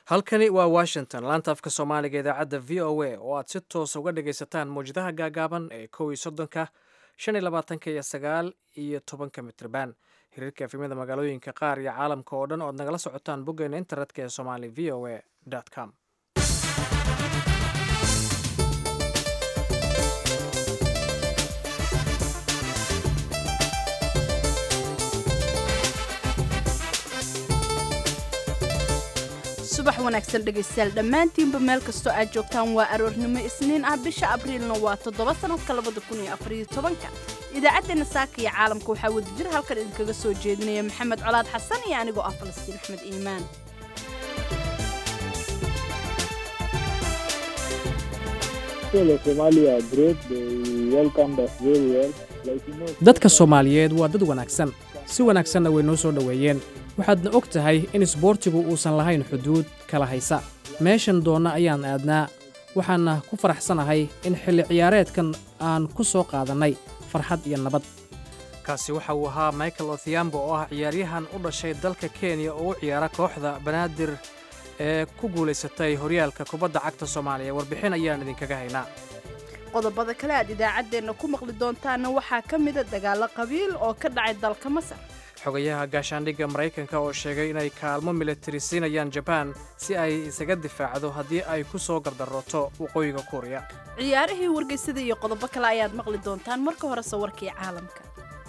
halkani waa washington laanta afka soomaaliga idaacadda v o a oo aad si toosa uga dhagaysataan mawjadaha gaagaaban ee kow iyo soddonka shan iyo labaatanka iyo sagaal iyo tobanka mitrban hiriirka efemyada magaalooyinka qaar iyo caalamka oo dhan oad nagala socotaan boggeena internetka ee somali v o a com subax wanaagsan dhegaystayaal dhammaantiinba meel kastoo aad joogtaan waa aroornimo isniin ah bisha abriilna waa toddoba sanadka labada kun iyo afariyo tobanka idaacaddeenna saaka iyo caalamka waxaa wadajir halkan idinkaga soo jeedinaya maxamed colaad xasan iyo anigoo ah falastiin axmed iimaan dadka soomaaliyeed waa dad wanaagsan si wanaagsanna way noo soo dhoweeyeen waxaadna og tahay in isboortigu uusan lahayn xuduud kala haysa meeshan doonna ayaan aadnaa waxaana ku faraxsanahay in xilli ciyaareedkan aan ku soo qaadannay farxad iyo nabad kaasi waxa uu ahaa michael othiambo oo ah ciyaaryahan u dhashay dalka kenya oo u ciyaara kooxda banaadir ee ku guulaysatay horyaalka kubadda cagta soomaaliya warbixin ayaan idinkaga haynaa qodobada kale aad idaacaddeenna ku maqli doontaanna waxaa ka mida dagaallo qabiil oo ka dhacay dalka masar xogayaha gaashaandhigga maraykanka oo sheegay inay kaalmo militari siinayaan jabaan si ay isaga difaacdo haddii ay ku soo gardarooto waqooyiga kuuriya ciyaarihii wargeysada iyo qodobo kale ayaad maqli doontaan marka hore sawirkii caalamka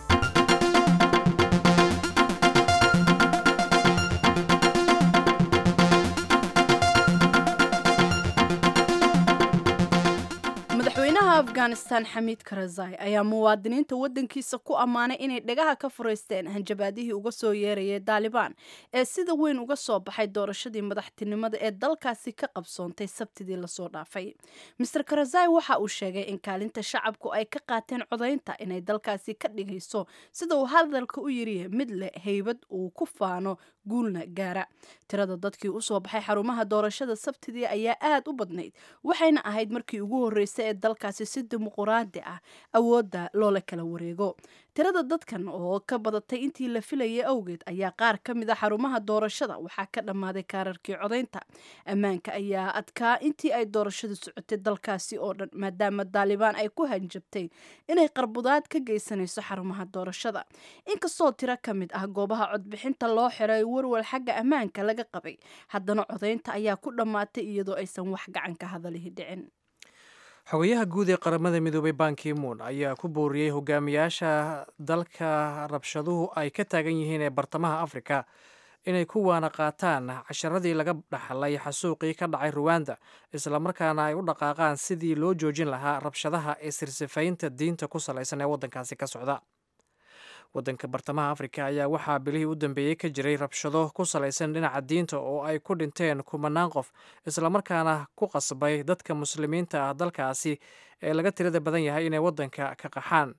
madaxweynaha afghanistan xamiid karazai ayaa muwaadiniinta waddankiisa ku ammaanay inay dhagaha ka furaysteen hanjabaadihii uga soo yeerayay daalibaan ee sida weyn uga soo baxay doorashadii madaxtinimada ee dalkaasi ka qabsoontay sabtidii lasoo dhaafay master karazai waxa uu sheegay in kaalinta shacabku ay ka qaateen codaynta inay dalkaasi ka dhigayso sida uu hadalka u yiri mid leh haybad uu ku faano guulna gaara tirada dadkii usoo baxay xarumaha doorashada sabtidii ayaa aad u badnayd waxayna ahayd markii ugu horreysay ee dalkaasi si dimuquraadi ah awoodda loola kala wareego tirada dadkan oo ka badatay intii la filayay awgeed ayaa qaar ka mid a xarumaha doorashada waxaa ka dhammaaday kaararkii codaynta ammaanka ayaa adkaa intii ay doorashadu socotay dalkaasi oo dhan maadaama daalibaan ay ku hanjabtay inay qarbudaad ka geysanayso xarumaha doorashada inkastoo tiro ka mid ah goobaha codbixinta loo xiray warwal xagga ammaanka laga qabay haddana codaynta ayaa ku dhammaatay iyadoo aysan wax gacan ka hadalihi dhicin xogayaha guud ee qaramada midoobay bankimuun ayaa ku booriyey hogaamiyaasha dalka rabshaduhu ay ka taagan yihiin ee bartamaha afrika inay ku waana qaataan casharadii laga dhaxlay xasuuqii ka dhacay ruwanda islamarkaana ay u dhaqaaqaan sidii loo joojin lahaa rabshadaha ee sirsifaynta diinta ku salaysan ee waddankaasi ka socda waddanka bartamaha afrika ayaa waxaa bilihii u dambeeyey ka jiray rabshado ku salaysan dhinaca diinta oo ay ku dhinteen kumanaan qof islamarkaana ku qasbay dadka muslimiinta ah dalkaasi ee laga tirada badan yahay inay waddanka ka qaxaan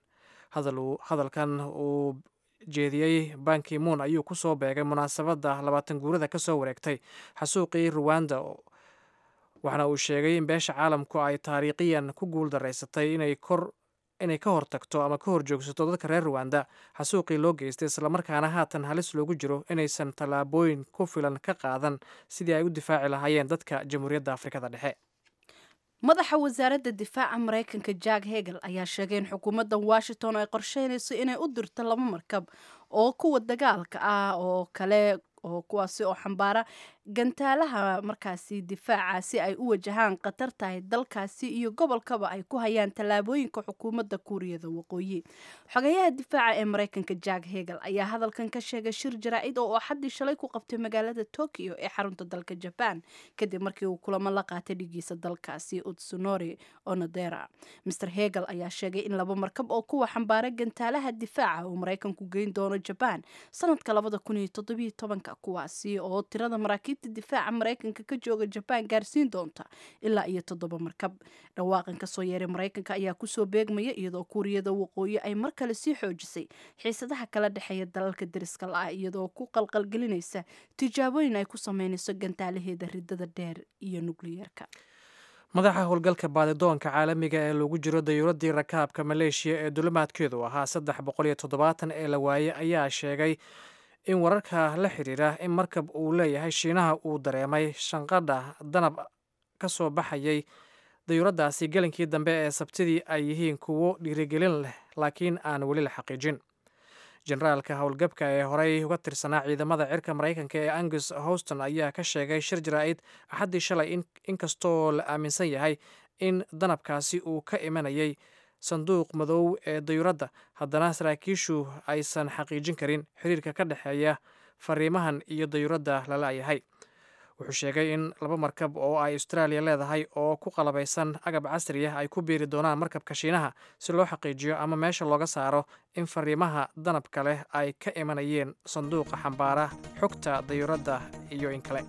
hadalkan uu jeediyey bankimuun ayuu ku soo beegay munaasabadda labaatan guurada ka soo wareegtay xasuuqii ruwanda waxaana uu sheegay in beesha caalamku ay taariikhiyan ku guul daraysatay inay kor inay ka hortagto ama ka hor joogsato dadka reer ruwanda xasuuqii loo geystay islamarkaana haatan halis loogu jiro inaysan tallaabooyin ku filan ka qaadan sidii ay u difaaci lahaayeen dadka jamhuuriyadda afrikada dhexe madaxa wasaaradda difaaca maraykanka jack hegel ayaa sheegay in xukuumadda washington ay qorsheynayso inay u dirto laba markab oo kuwa dagaalka ah oo kale oo kuwaasi oo xambaara gantaalaha markaasi difaaca si ay u wajahaan khatar tahay dalkaasi iyo gobolkaba ay ku hayaan tallaabooyinka xukuumadda kuuriyada waqooyi xogayaha difaaca ee maraykanka jack hegel ayaa hadalkan ka sheegay shir jaraa-id oo axaddii shalay ku qabtay magaalada tokyo ee xarunta dalka jaban kadib markii uu kulamo la qaatay dhigiisa dalkaasi utsunori onodera master hegel ayaa sheegay in laba markab oo kuwa xambaara gantaalaha difaaca uu maraykanku geyn doono jaban sanadka labada kun iyo toddobiyo tobanka kuwaasi oo tirada maraakiibta difaaca maraykanka ka jooga jabaan gaarsiin doonta ilaa iyo toddoba markab dhawaaqan kasoo yeeray maraykanka ayaa kusoo beegmaya iyadoo kuuriyada waqooyi ay mar kale sii xoojisay xiisadaha kala dhexeeya dalalka deriska la-ah iyadoo ku qalqalgelinaysa tijaabooyin ay ku sameynayso gantaalaheeda ridada dheer iyo nukliyeerka madaxa howlgalka baadidoonka caalamiga ee lagu jiro dayuuradii rakaabka maleeshiya ee dulimaadkeedu ahaa saddex boqol iyo toddobaatan ee la waayey ayaa sheegay in wararka la xiriira in markab uu leeyahay shiinaha uu dareemay shanqadha danab ka soo baxayay dayuuraddaasi gelinkii dambe ee sabtidii ay yihiin kuwo dhiirigelin leh laakiin aan weli la xaqiijin generaalka howlgabka ee horey uga tirsanaa ciidamada cirka maraykanka ee angus houston ayaa ka sheegay shir jaraa'id axaddii shalay inkastoo la aaminsan yahay in danabkaasi uu ka imanayay sanduuq madow ee dayuuradda haddana saraakiishu aysan xaqiijin karin xiriirka ka dhexeeya fariimahan iyo dayuuradda lala-yahay wuxuu sheegay in laba markab oo ay austraaliya leedahay oo ku qalabaysan agab casri ah ay ku biiri doonaan markabka shiinaha si loo xaqiijiyo ama meesha looga saaro in fariimaha danabka leh ay ka imanayeen sanduuqa xambaara xogta dayuuradda iyo in kale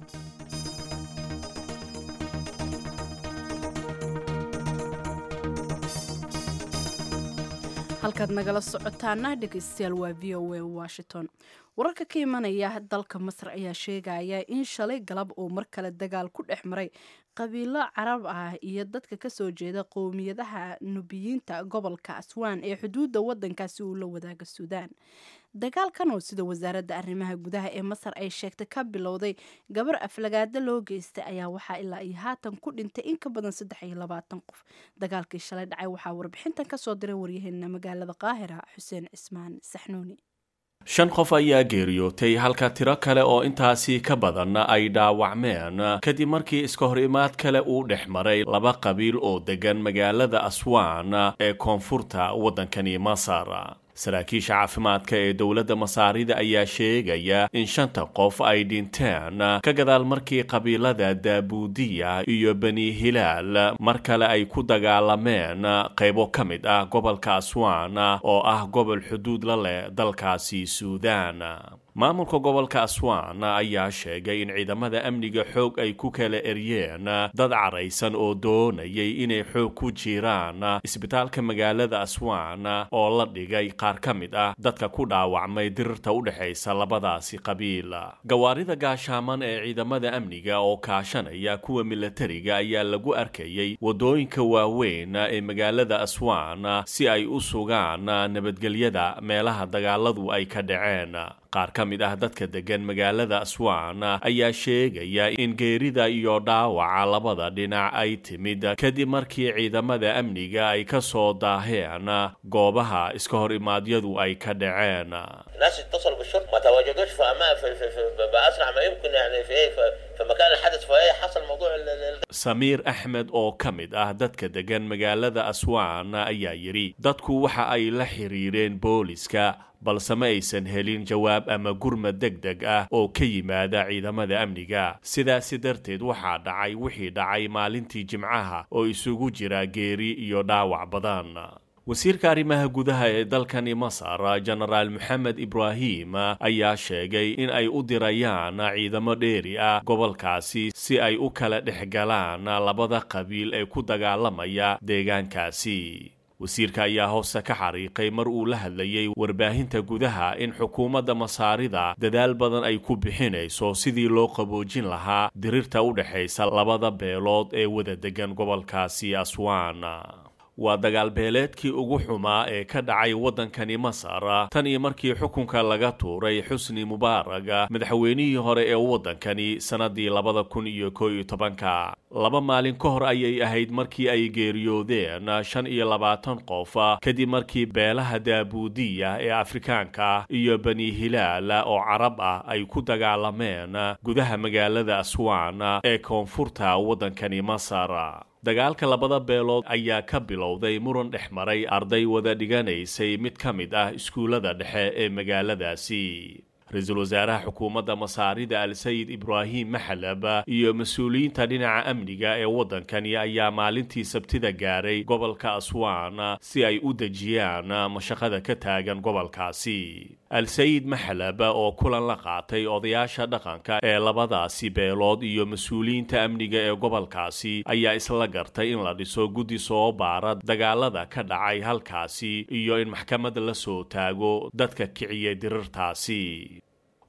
halkaad nagala socotaana dhegeystayaal waa v o a washington wararka ka imanaya dalka masar ayaa sheegaya in shalay galab uu mar kale dagaal ku dhex maray qabiilo carab ah iyo dadka kasoo jeeda qowmiyadaha nubiyiinta gobolka aswaan ee xuduudda wadankaasi uu la wadaaga suudaan dagaalkan oo sida wasaaradda arrimaha gudaha ee masar ay sheegtay ka bilowday gabar aflagaado loo geystay ayaa waxaa ilaa iyo haatan ku dhintay in ka badan saddex iyo labaatan qof dagaalkii shalay dhacay waxaa warbixintan kasoo diray waryaheena magaalada qaahira xuseen cismaan saxnuuni shan qof ayaa geeriyootay halka tiro kale oo intaasi ka badan ay dhaawacmeen kadib markii iska hor imaad kale uu dhex maray laba qabiil oo deggan magaalada aswaan ee koonfurta waddankani masar saraakiisha caafimaadka ee dowladda masaarida ayaa sheegaya in shanta qof ay dhinteen ka gadaal markii qabiilada daabuudiya iyo bani hilaal mar kale ay ku dagaalameen qaybo ka mid ah gobolka aswaan oo ah gobol xuduud la leh dalkaasi suudaan maamulka gobolka aswaan ayaa sheegay in ciidamada amniga xoog ay ku kala eryeen dad caraysan oo doonayay inay xoog ku jiraan isbitaalka magaalada aswaan oo la dhigay qaar ka mid ah dadka ku dhaawacmay dirirta u dhexaysa labadaasi qabiil gawaarida gaashaaman ee ciidamada amniga oo kaashanaya kuwa milatariga ayaa lagu arkayay wadooyinka waaweyn ee magaalada aswaan si ay u sugaan nabadgelyada meelaha dagaaladu ay ka dhaceen qaar ka mid ah dadka deggan magaalada aswaan ayaa sheegaya in geerida iyo dhaawaca labada dhinac ay timid kadib markii ciidamada amniga ay ka soo daaheen goobaha iska hor imaadyadu ay ka dhaceen الناس اتصلوا بالشرطه ما تواجدوش في أما في, في, في باسرع ما يمكن يعني في ايه في, في مكان الحدث فايه حصل موضوع ال- ال- samiir axmed oo ka mid ah dadka deggan magaalada aswaan ayaa yidhi dadku waxa ay la xiriireen booliska balse ma aysan helin jawaab ama gurmad deg deg ah oo ka yimaada ciidamada amniga sidaasi darteed waxaa dhacay wixii dhacay maalintii jimcaha oo isugu jira geeri iyo dhaawac badan wasiirka arrimaha gudaha ee dalkani masar jenaraal moxamed ibraahim ayaa sheegay in ay u dirayaan ciidamo dheeri ah gobolkaasi si ay u kala dhex galaan labada qabiil ee ku dagaalamaya deegaankaasi wasiirka ayaa hoose ka xariiqay mar uu la hadlayay warbaahinta gudaha in xukuumadda masaarida dadaal badan ay ku bixinayso sidii loo qaboojin lahaa dirirta u dhexaysa labada beelood ee wada degan gobolkaasi aswaan waa dagaal beeleedkii ugu xumaa ee ka dhacay waddankani masar tan iyo markii xukunka laga tuuray xusni mubaarag madaxweynihii hore ee waddankani sannadii labada kun iyo koo iyo tobanka laba maalin ka hor ayay ahayd markii ay geeriyoodeen shan iyo labaatan qof kadib markii beelaha daabuudiya ee afrikaanka iyo bani hilaal oo carab ah ay ku dagaalameen gudaha magaalada aswaan ee koonfurta waddankani masar dagaalka labada beelood ayaa ka bilowday muran dhex maray arday wada dhiganaysay mid ka mid ah iskuullada dhexe ee magaaladaasi ra-iisul wasaaraha xukuumadda masaarida al-sayid ibraahim maxalab iyo mas-uuliyiinta dhinaca amniga ee waddankani ayaa maalintii sabtida gaaray gobolka aswaan si ay u dejiyaan mashaqada ka taagan gobolkaasi al-sayid maxalab oo kulan la qaatay odayaasha dhaqanka ee labadaasi beelood iyo mas-uuliyiinta amniga ee gobolkaasi ayaa isla gartay in la dhiso guddi soo baara dagaalada ka dhacay halkaasi iyo in maxkamad la soo taago dadka kiciya dirirtaasi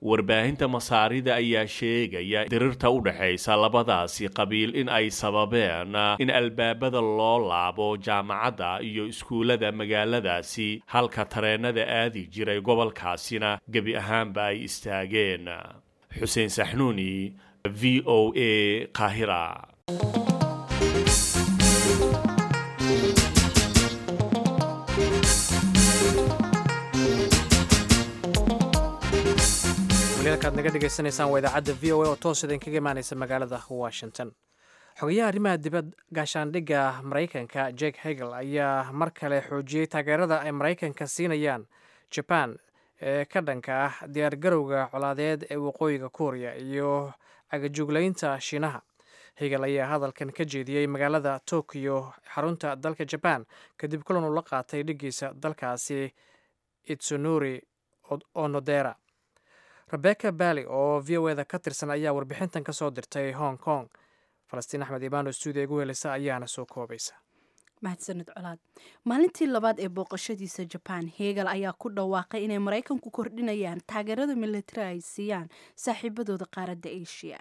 warbaahinta masaarida ayaa sheegaya dirirta u dhexaysa labadaasi qabiil in ay sababeen in albaabada loo laabo jaamacadda iyo iskuullada magaaladaasi halka tareenada aadi jiray gobolkaasina gebi ahaanba ay istaageen xuseen saxnuuni v o a qaahira waliyaalkaad naga dhegaysanaysaan waa idaacadda v o a oo toos idinkaga imaanaysa magaalada washington xogayaha arrimaha dibad gaashaandhigga maraykanka jake hegel ayaa mar kale xoojiyey taageerada ay maraykanka siinayaan jaban ee ka dhanka ah diyaargarowga colaadeed ee waqooyiga kuuriya iyo cagajuglaynta shiinaha hegel ayaa hadalkan ka jeediyey magaalada tokiyo xarunta dalka jaban kadib kulan uu la qaatay dhigiisa dalkaasi itsunuri onodera rebecca bally oo v o eda ka tirsan ayaa warbixintan ka soo dirtay hong kong falastiin axmed imaano stuudiya igu helisa ayaana soo koobaysa mahadsanid colaad maalintii labaad ee booqashadiisa jabaan hegel ayaa ku dhawaaqay inay maraykanku kordhinayaan taageerada militari ay siiyaan saaxiibadooda qaaradda asia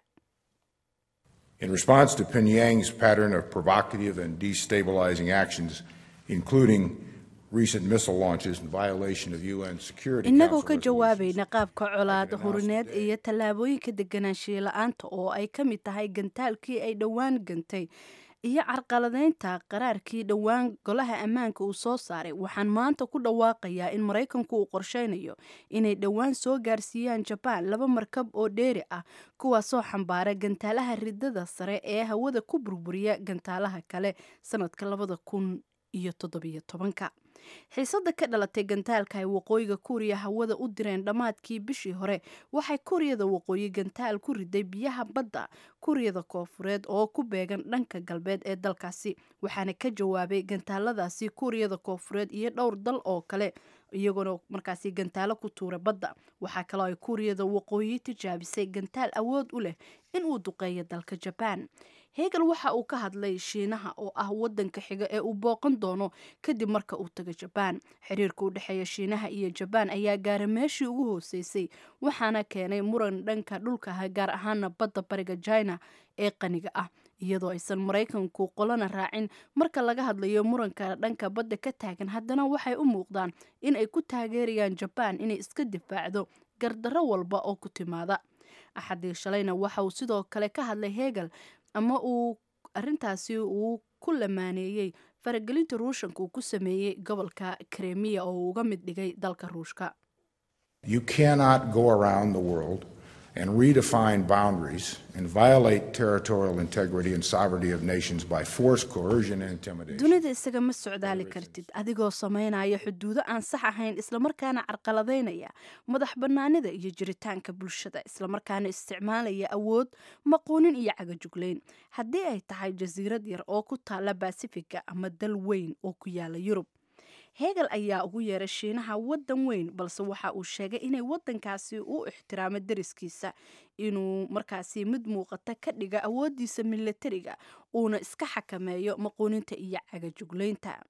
In response to Pyongyang's pattern of provocative and destabilizing actions, including recent missile launches in violation of UN Security innagoo ka Council jawaabayna qaabka colaad announced hurineed today iyo tallaabooyinka deganaanshiye la-aanta oo ay ka mid tahay gantaalkii ay dhowaan gantay iyo carqaladeynta qaraarkii dhowaan golaha ammaanka uu soo saaray waxaan maanta ku dhawaaqayaa in maraykanku uu qorsheynayo inay dhowaan soo gaarsiiyaan jabaan laba markab oo dheeri ah kuwaasoo xambaara gantaalaha ridada sare ee hawada ku burburiya gantaalaha kale sanadka labada kun iyo toddobiyo tobanka xiisada ka dhalatay gantaalka ay waqooyiga kuuriya hawada u direen dhammaadkii bishii hore waxay kuuriyada waqooyi gantaal ku riday biyaha badda kuuriyada koofureed oo ku beegan dhanka galbeed ee dalkaasi waxaana ka jawaabay gantaaladaasi kuuriyada koofureed iyo dhowr dal oo kale iyagoona markaasi gantaalo ku tuura badda waxaa kaloo ay kuuriyada waqooyi tijaabisay gantaal awood u leh inuu duqeeyo dalka jabaan hegel waxa uu ka hadlay shiinaha oo ah wadanka xiga ee uu booqan doono kadib marka uu tago jabaan xiriirka u dhexeeya shiinaha iyo jabaan ayaa gaara meeshii ugu hooseysay waxaana keenay muran dhanka dhulkaha gaar ahaana badda bariga china ee qaniga ah iyadoo aysan maraykanku qolana raacin marka laga hadlayo muranka dhanka badda ka taagan haddana waxay u muuqdaan in ay ku taageerayaan jabaan inay iska difaacdo gardarro walba oo ku timaada axadii shalayna waxa uu sidoo kale ka hadlay hegel ama uu arintaasi uu ku lamaaneeyey faragelinta ruushanka uu ku sameeyey gobolka kremiya oo uu uga mid dhigay dalka ruushka You cannot go around the world and redefine boundaries and violate territorial integrity and sovereignty of nations by force, coercion, and intimidation. dunida isaga ma socdaali kartid adigoo sameynaya xuduudo aan sax ahayn islamarkaana carqaladeynaya madax bannaanida iyo jiritaanka bulshada islamarkaana isticmaalaya awood maquunin iyo cagajuglayn haddii ay tahay jasiirad yar oo ku taala basifiga ama dal weyn oo ku yaala yurub hegel ayaa ugu yeeray shiinaha wadan weyn balse waxa uu sheegay inay wadankaasi u ixtiraamo dariskiisa inuu markaasi mid muuqata ka dhiga awoodiisa milatariga uuna iska xakameeyo maquuninta iyo cagajuglaynta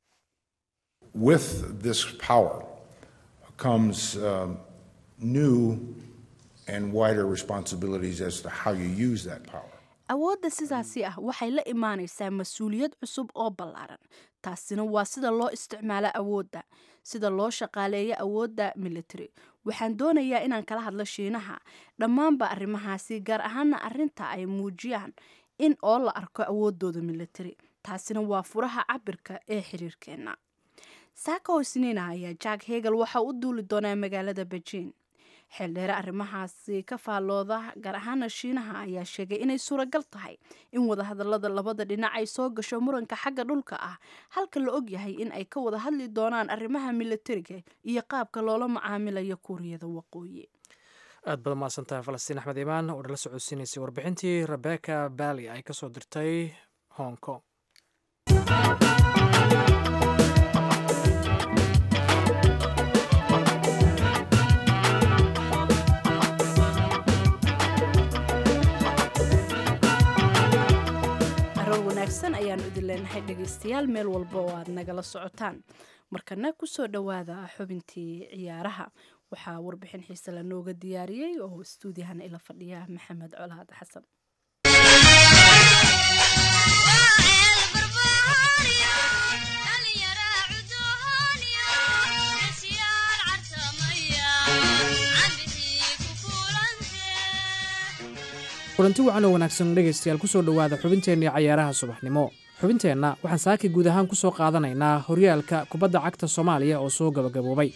With this power comes um, new and wider responsibilities as to how you use that power. awoodda sidaasi ah waxay la imaanaysaa mas-uuliyad cusub oo ballaaran taasina waa sida loo isticmaalo awoodda sida loo shaqaaleeyo awoodda military waxaan doonayaa inaan kala hadlo shiinaha dhammaanba arrimahaasi gaar ahaana arrinta ay muujiyaan in oo la arko awoodooda military taasina waa furaha cabirka ee xiriirkeenna saako isniina ayaa jack hegel waxa u duuli doonaa magaalada beijing xeeldheere arrimahaasi ka faallooda gaar ahaana shiinaha ayaa sheegay inay suuragal tahay in wadahadalada labada dhinac ay soo gasho muranka xagga dhulka ah halka la og yahay in ay ka wada hadli doonaan arrimaha militariga iyo qaabka loola macaamilayo kuuriyada waqooyi aad baad mahadsantahay falastiin axmed imaan oo nala socodsiinaysay warbixintii rebecca bally ay kasoo dirtay hong kong aroor wanaagsan ayaanu idin leenahay dhegaystayaal meel walba oo aad nagala socotaan markana kusoo dhowaada xubintii ciyaaraha waxaa warbixin xiise la nooga diyaariyey oo stuudiyahana ila fadhiya maxamed colaad xasan kulanti wacan oo wanaagsan dhegaystayaal ku soo dhowaada xubinteennii cayaaraha subaxnimo xubinteenna waxaan saaki guud ahaan ku soo qaadanaynaa horyaalka kubadda cagta soomaaliya oo soo gabagaboobay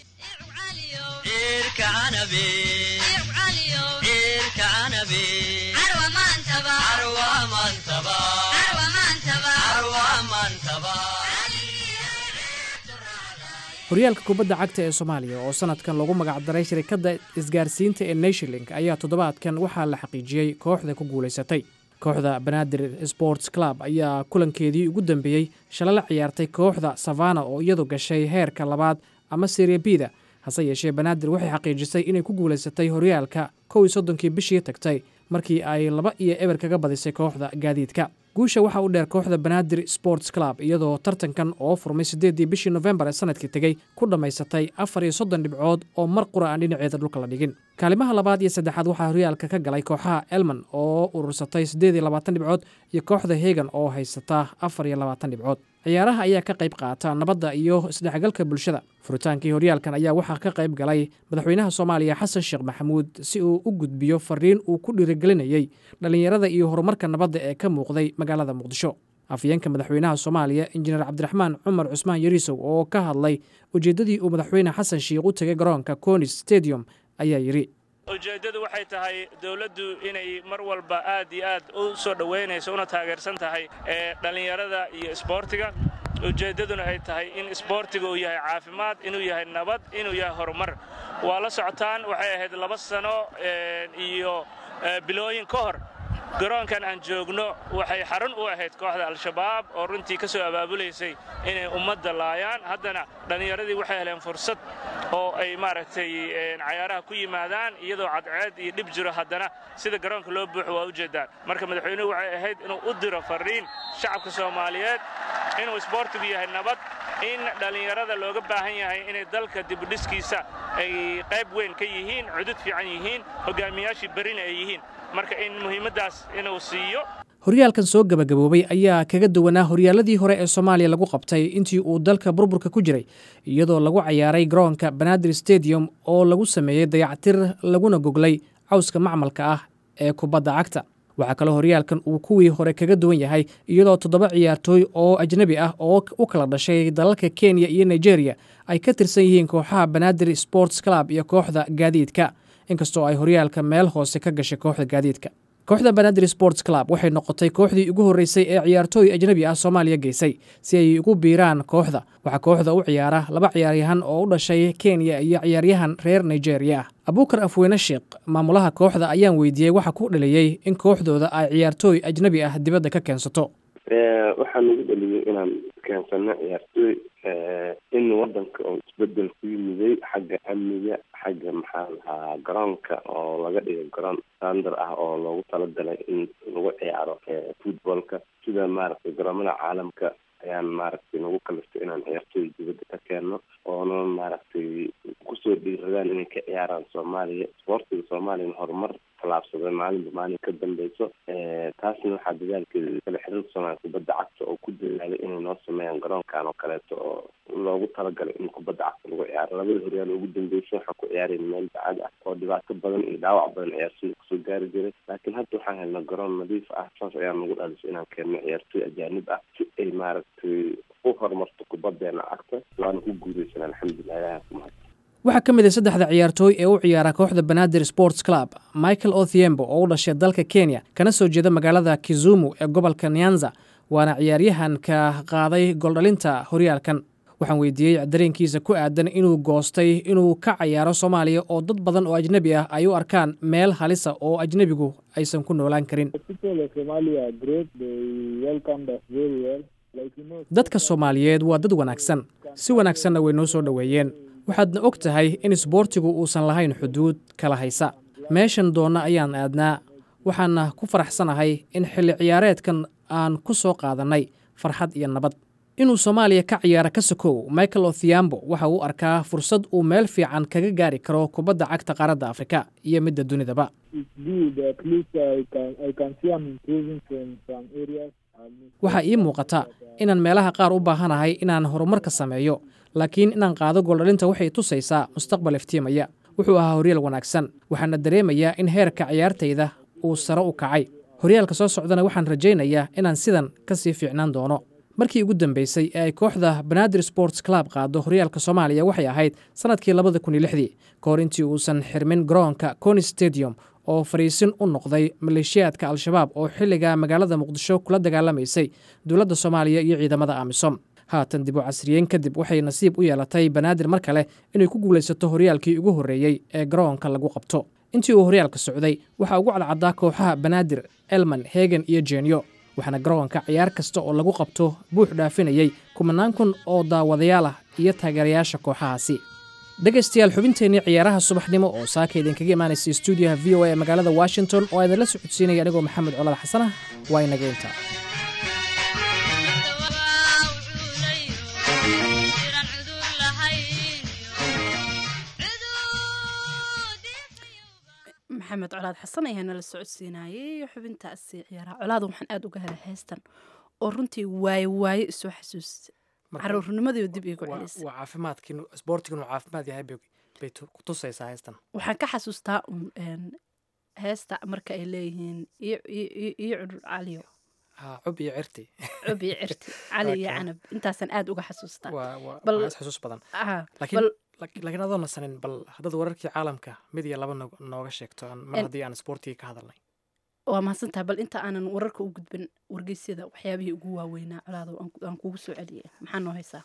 horyaalka kubadda cagta ee soomaaliya oo sanadkan lagu magacdaray shirikadda isgaarsiinta ee nationlink ayaa toddobaadkan waxaa la xaqiijiyey kooxda ku guulaysatay kooxda banaadir sports club ayaa kulankeedii ugu dambeeyey shala la ciyaartay kooxda savana oo iyadu gashay heerka labaad ama seria bida hase yeeshee banaadir waxay xaqiijisay inay ku guulaysatay horyaalka kow iyo soddonkii bishii tagtay markii ay laba iyo eber kaga badisay kooxda gaadiidka guusha waxaa u dheer kooxda banaadir sports club iyadoo tartankan oo furmay siddeeddii bishii nofembar ee sanadkii tegey ku dhammaysatay afar iyo soddon dhibcood oo mar qura aan dhinaceeda dhulka la dhigin kaalimaha labaad iyo saddexaad waxaa horyaalka ka galay kooxaha elman oo urursatay siddeed iyo labaatan dhibcood iyo kooxda hegan oo haysata afar iyo labaatan dhibcood ciyaaraha ayaa ka qayb qaata nabadda iyo isdhexgalka bulshada furitaankii horyaalkan ayaa waxaa ka qayb galay madaxweynaha soomaaliya xasan sheekh maxamuud si uu u gudbiyo fariin uu ku dhiirigelinayey dhallinyarada iyo horumarka nabadda ee ka muuqday magaalada muqdisho afyeenka madaxweynaha soomaaliya injineer cabdiraxmaan cumar cusmaan yariisow oo ka hadlay ujeeddadii uu madaxweyne xasan sheikh u tegay garoonka conis stadium ayaa yidhi ujeeddadu waxay tahay dowladdu inay mar walba aad iyo aad u soo dhowaynayso una taageersan tahay ee dhallinyarada iyo isboortiga ujeeddaduna ay tahay in isboortiga uu yahay caafimaad inuu yahay nabad inuu yahay horumar waa la socotaan waxay ahayd laba sano iyo bilooyin ka hor garoonkan aan joogno waxay xarun u ahayd kooxda al-shabaab oo runtii ka soo abaabulaysay inay ummadda laayaan haddana dhallinyaradii waxay heleen fursad oo ay maaragtay cayaaraha ku yimaadaan iyadoo cadceed iyo dhib jiro haddana sida garoonka loo buuxo waa ujeeddaan marka madaxweynuhu waxay ahayd inuu u diro farriin shacabka soomaaliyeed inuu isboortigu yahay nabad in dhallinyarada looga baahan yahay inay dalka dibudhiskiisa ay qayb weyn ka yihiin cudud fiican yihiin hogaamiyaashii berina ay yihiin marka in muhiimaddaas inuu siiyo horyaalkan soo gabagaboobay ayaa kaga duwanaa horyaaladii hore ee soomaaliya lagu qabtay intii uu dalka burburka ku jiray iyadoo lagu cayaaray garoonka banaadir stadium oo lagu sameeyey dayactir laguna goglay cawska macmalka ah ee kubadda cagta waxaa kaloo horyaalkan uu kuwii hore kaga duwan yahay iyadoo toddoba ciyaartooy oo ajnebi ah oo u kala dhashay dalalka kenya iyo nigeria ay ka tirsan yihiin kooxaha banaadir sports club iyo kooxda gaadiidka inkastoo ay horyaalka meel hoose ka gashay kooxda gaadiidka kooxda banaadir sports club waxay noqotay kooxdii ugu horreysay ee ciyaartooy ajnebi ah soomaaliya geysay si ay ugu biiraan kooxda waxaa kooxda u ciyaara laba ciyaaryahan oo u dhashay kenya iyo ciyaaryahan reer nigeria ah abuukar afweyne sheekh maamulaha kooxda ayaan weydiiyey waxa ku dhaliyey in kooxdooda ay ciyaartooy ajnebi ah dibadda ka keensato waxaa nagu dhaliyey inaan keensano ciyaartooy in wadanka oo isbedel ku yimiday xagga amniga xagga maxaa lahaa garoonka oo laga dhigo garoon standar ah oo loogu talagalay in lagu ciyaaro footballka sida maaragtay garoomada caalamka ayaan maaragtay nagu kaliftay inaan ciyaartooy dibadda ka keenno oona maaragtay kusoo dhiiradaan inay ka ciyaaraan soomaaliya isboortiga soomaaliyana horumar tallaabsaday maalinba maalin ka dambeyso taasna waxaa dadaalkeeda kale xiriirka soomaaliya kubadda cagta oo ku dadaalay inay noo sameeyaan garoonkan oo kaleeto oo loogu talagalay in kubadda cagta lagu ciyaaro labada horyaal ugu dambeysay waxaan ku ciyaarayna meel bacad ah oo dhibaato badan iyo dhaawac badan ciyaartooy kusoo gaari jiray laakiin hadda waxaan helnay garoon nadiif ah saas ayaa nagu dhalisay inaan keenno ciyaartooy ajaanib ah si ay maaragtay u horumarto kubaddeena cagta waana ku guulaysan alxamdulilah ilaha ku mahad waxaa ka mid a saddexda ciyaartooy ee u ciyaara kooxda banaadir sports club michael othiembo oo u dhashay dalka kenya kana soo jeeda magaalada kizumu ee gobolka nyanza waana ciyaaryahanka qaaday gooldhalinta horyaalkan waxaan weydiiyey dareenkiisa ku aadan inuu goostay inuu ka cayaaro soomaaliya oo dad badan oo ajnebi ah ay u arkaan meel halisa oo ajnebigu aysan ku noolaan karin dadka soomaaliyeed waa dad wanaagsan si wanaagsanna way noo soo dhoweeyeen waxaadna og tahay in isboortigu uusan lahayn xuduud kala haysa meeshan doonna ayaan aadnaa waxaana ku faraxsanahay in xilli ciyaareedkan aan ku soo qaadannay farxad iyo nabad inuu soomaaliya ka ciyaara ka sokow michael othiambo waxa uu arkaa fursad uu meel fiican kaga gaari karo kubadda cagta qaaradda afrika iyo midda dunidaba waxaa ii muuqata inaan meelaha qaar u baahanahay inaan horumar ka sameeyo laakiin inaan qaado gooldhalinta waxay tusaysaa mustaqbal iftiimaya wuxuu ahaa horyaal wanaagsan waxaana dareemayaa in heerka ciyaartayda uu sare u kacay horyaalka soo socdana waxaan rajaynayaa inaan sidan ka sii fiicnaan doono markii ugu dambeysay ee ay kooxda banaadir sports club qaado horyaalka soomaaliya waxay ahayd sannadkii labada kun iyo lixdii ka hor intii uusan xirmin garoonka coni stadium oo fariisin u noqday maleeshiyaadka al-shabaab oo xilliga magaalada muqdisho kula dagaalamaysay dowladda soomaaliya iyo ciidamada amisom haatan dib u casriyeyn kadib waxay nasiib u yeelatay banaadir mar kale inay ku guulaysato horyaalkii ugu horreeyey ee garoonka lagu qabto intii uu horyaalka socday waxaa ugu cadcaddaa kooxaha banaadir elman hegan iyo jenyo waxaana garoonka ciyaar kasta oo lagu qabto buux dhaafinayay kumanaan kun oo daawadayaal ah iyo taageerayaasha kooxahaasi dhegaystayaal xubinteennii ciyaaraha subaxnimo oo saaka idinkaga imaanaysa stuudiyaha v o a ee magaalada washington oo idinla socodsiinaya anigoo maxamed colal xasan ah waa inaga intaa maxamed colaad xasan ayaa nala socodsiinayay xubintaasi ciyaaraha colaada waxaan aada uga helay heystan oo runtii waaye waaye isoo xasuusta caruurnimadiiba dib iigu celisa waa caafimaadkii isboortigiinu caafimaad yahay bay ku tusaysaa heystan waxaan ka xasuustaa un heesta marka ay leeyihiin iyo cudur caliyo cub iyo cirti cub iyo cirti cali iyo canab intaasaan aada uga xasuustaa waa xasuus badan laakiin laakiin adoo nasanin bal haddaad wararkii caalamka mid iyo laba nooga sheegto mar haddii aan isboortigii ka hadalnay waa mahadsantahay bal inta aanan wararka u gudbin wargeysyada waxyaabihii ugu waaweynaa colaado aan kugu soo celiyay maxaa noo haysaa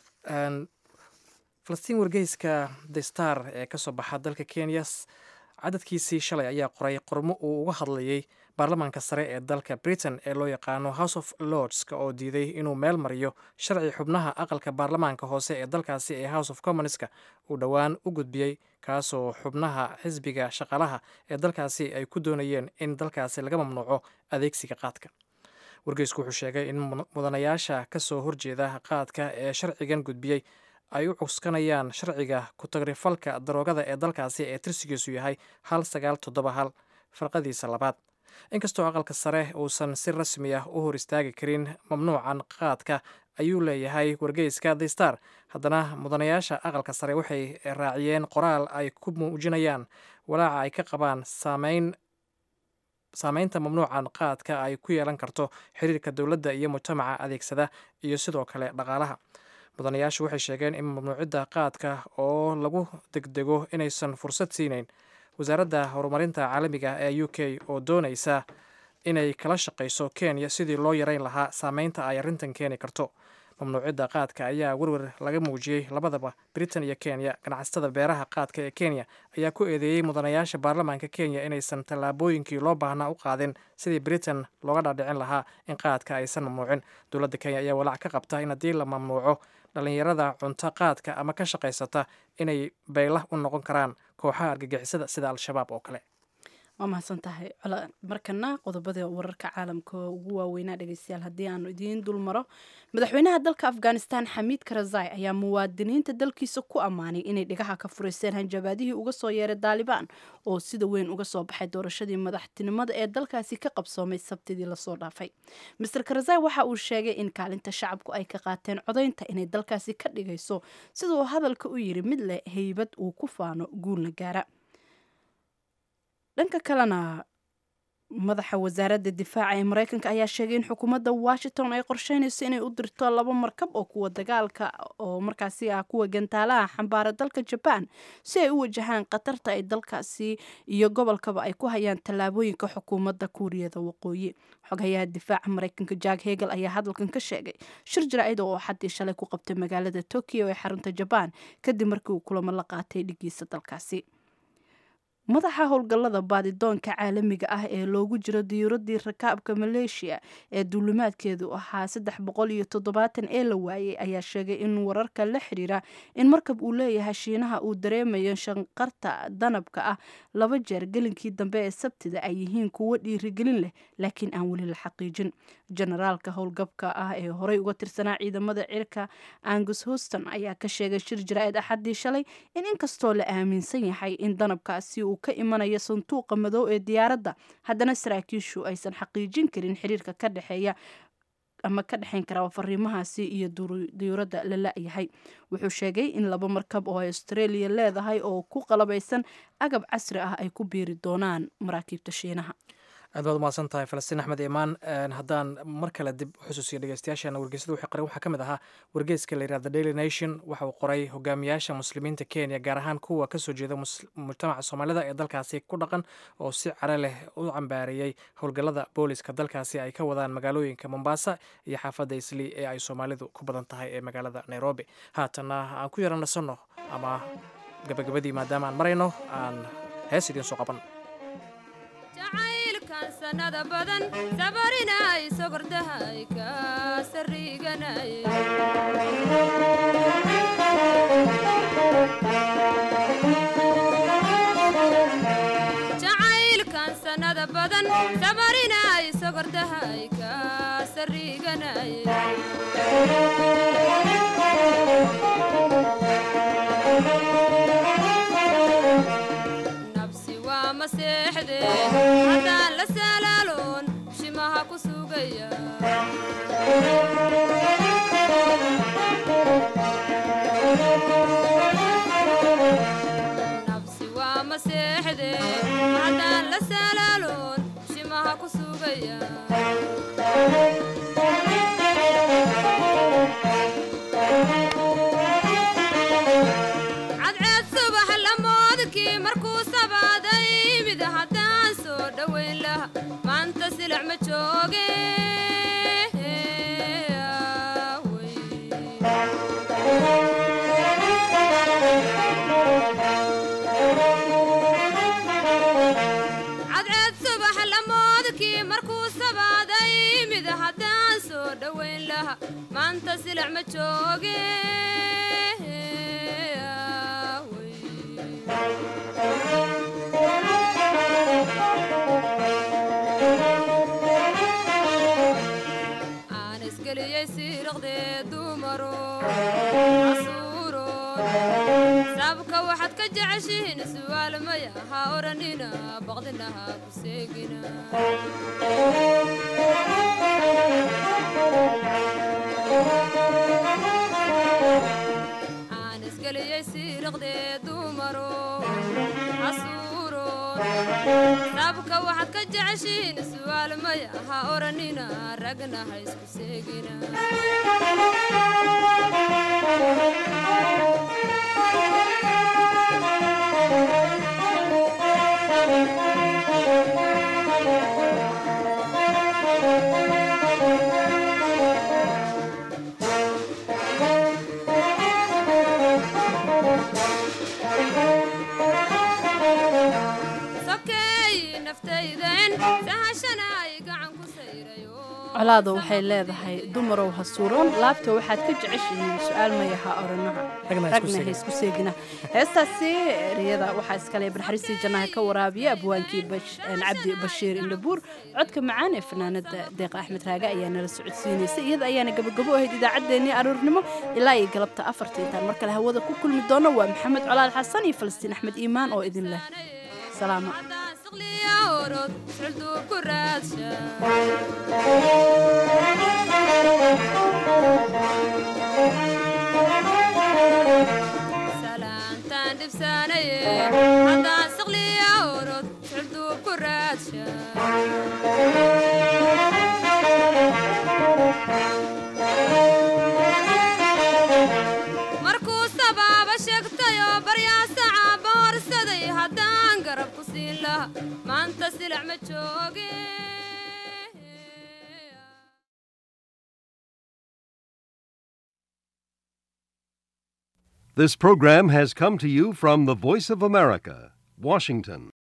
falastiin wargeyska the star ee ka soo baxa dalka kenya cadadkiisii shalay ayaa qoray qormo uu uga hadlayay baarlamaanka sare ee dalka britain ee loo yaqaano house of lordska oo diiday inuu meel mariyo sharci xubnaha aqalka baarlamaanka hoose ee dalkaasi ee house of commonska uu dhowaan u gudbiyey kaasoo xubnaha xisbiga shaqalaha ee dalkaasi ay ku doonayeen in dalkaasi laga mamnuuco adeegsiga qaadka wargeysku wuxuu sheegay in mudanayaasha ka soo horjeeda qaadka ee sharcigan gudbiyey ay u cuskanayaan sharciga ku-tagrifalka daroogada ee dalkaasi ee tirsigiisu yahay hal sagaal toddoba hal farqadiisa labaad inkastoo aqalka sare uusan si rasmi ah u hor istaagi karin mamnuucan qaadka ayuu leeyahay wargeyska the star haddana mudanayaasha aqalka sare waxay raaciyeen qoraal ay ku muujinayaan walaaca ay ka qabaan saameyn saameynta mamnuucan qaadka ay ku yeelan karto xiriirka dowladda iyo mujtamaca adeegsada iyo sidoo kale dhaqaalaha mudanayaashu waxay sheegeen in mamnuucidda qaadka oo lagu degdego inaysan fursad siinayn wasaaradda horumarinta caalamiga ee u k oo doonaysa inay kala shaqayso kenya sidii loo yareyn lahaa saameynta ay arrintan keeni karto mamnuucidda qaadka ayaa werwer laga muujiyey labadaba britain iyo kenya ganacsatada beeraha qaadka ee kenya ayaa ku eedeeyey mudanayaasha baarlamaanka kenya inaysan tallaabooyinkii loo baahnaa u qaadin sidii britain looga dhaadhicin lahaa in qaadka aysan mamnuucin dowladda kenya ayaa walaac ka qabta in haddii la mamnuuco dhallinyarada cunto qaadka ama ka shaqaysata inay baylah u noqon karaan kooxaha argagixisada sida al-shabaab oo kale waa mahadsan tahay markana qodobada wararka caalamka ugu waaweynaa dhegeystayaal haddii aanu idiin dul maro madaxweynaha dalka afghanistan xamiid karazai ayaa muwaadiniinta dalkiisa ku ammaanay inay dhigaha ka furaysteen hanjabaadihii uga soo yeeray daalibaan oo sida weyn uga soo baxay doorashadii madaxtinimada ee dalkaasi ka qabsoomay sabtidii lasoo dhaafay master karazai waxa uu sheegay in kaalinta shacabku ay ka qaateen codaynta inay dalkaasi ka dhigayso sida uu hadalka u yiri mid leh heybad uu ku faano guulna gaara dhanka kalena madaxa wasaaradda difaaca ee mareykanka ayaa sheegay in xukuumadda washington ay qorsheynayso inay u dirto laba markab oo kuwa dagaalka oo markaasi ah kuwa gantaalaha xambaara dalka jaban si ay u wajahaan khatarta ay dalkaasi iyo gobolkaba ay ku hayaan tallaabooyinka xukuumadda kuuriyada waqooyi xoghayaha difaaca mareykanka jack hegel ayaa hadalkan ka sheegay shir jaraa'id oo xaddii shalay ku qabtay magaalada tokyo ee xarunta jabaan kadib markii uu kulamo la qaatay dhigiisa dalkaasi madaxa howlgallada baadidoonka caalamiga ah ee loogu jiro diyuuradii rakaabka maleeshiya ee duulimaadkeedu ahaa saddex boqol iyo toddobaatan ee la waayey ayaa sheegay in wararka la xiriira in markab uu leeyahay shiinaha uu dareemayo shanqarta danabka ah laba jeer gelinkii dambe ee sabtida ay yihiin kuwo dhiirigelin leh laakiin aan weli la xaqiijin generaalka howlgabka ah ee horey uga tirsanaa ciidamada cirka angus houston ayaa ka sheegay shir jaraa'id axaddii shalay in inkastoo la aaminsan yahay in danabkaasi uu ka imanayo sanduuqa madow ee diyaaradda haddana saraakiishu aysan xaqiijin karin xiriirka ka dhexeeya ama ka dhexayn karaa fariimahaasi iyo diyuuradda la la-yahay wuxuu sheegay in laba markab oo australia leedahay oo ku qalabaysan agab casri ah ay ku biiri doonaan maraakiibta shiinaha aad baad umahadsan tahay falastiin axmed imaan haddaan mar kale dib xusuusiyo dhegeystayaashana wargeysada waxay qoreen waxaa ka mid ahaa wargeyska la yirahda daily nation waxa uu qoray hogaamiyaasha muslimiinta kenya gaar ahaan kuwa kasoo jeeda mujtamaca soomaalida ee dalkaasi ku dhaqan oo si care leh u cambaareeyey howlgallada booliska dalkaasi ay ka wadaan magaalooyinka mombasa iyo xaafadda islii ee ay soomaalidu ku badan tahay ee magaalada nairobi haatanna aan ku yara nasanno ama gabagabadii maadaama aan marayno aan hees idiin soo qaban sanada badan sabarinay sogordahay ka sariganay jacaylkan sanada badan sabarinay sogordahay ka sariganay nabsi waa maseexde haddaan la salaaloon shimaha ku sugaya nabsi waa maseexde haddaan la salaaloon shimaha ku sugaya cadceed subax lamoodkii markuu sabaaday mid haddaan soo dhowayn laha maanta silac ma jooge cadceed subax lamoodkii markuu sabaaday mid haddaan soo dhowayn laha maanta silac ma jooge aan isgeliyey siiriqdee dumaro casuuro saabka waxaad ka jeceshihiin su'aal maya ha odhanina baqdinaha ku seegina aan isgeliyey siiriqdee dumaro casuuro saabka waxaad ka jeceshihiin su'aal maya ha odhanina ragna ha isku seegina sokeey naftayden sahashana ay gacan ku sayrayo colaada waxay leedahay dumarow ha suuroon laabta waxaad ka jeceshihiin su-aal maya ha oranaha Ragna ha isku ragna ha seegin. isku seegina heestaasi eriyada waxaa iskale barxariistii jannaha ka waraabiya abwaankii Bash- een, cabdi bashiir indhabuur codka macaan ee fanaanada deeqa axmed raage ayaa nala socodsiinaysa iyada ayaana gabagabo ahayd idaacaddeenii aroornimo ilaa iyo galabta afarta intaan mar kale hawada ku kulmi doono waa maxamed colaal xasan iyo falastiin axmed iimaan oo idin leh salaamo haddaan siqliya orod sulduu ku raadsha salaantaan dhibsaanaye haddaan siqliya orod sulduu ku raadsha markuu sabaaba sheegtayoo baryaasaca boorsaday haddaan garab ku siin laha maanta silac ma jooge This program has come to you from the Voice of America, Washington.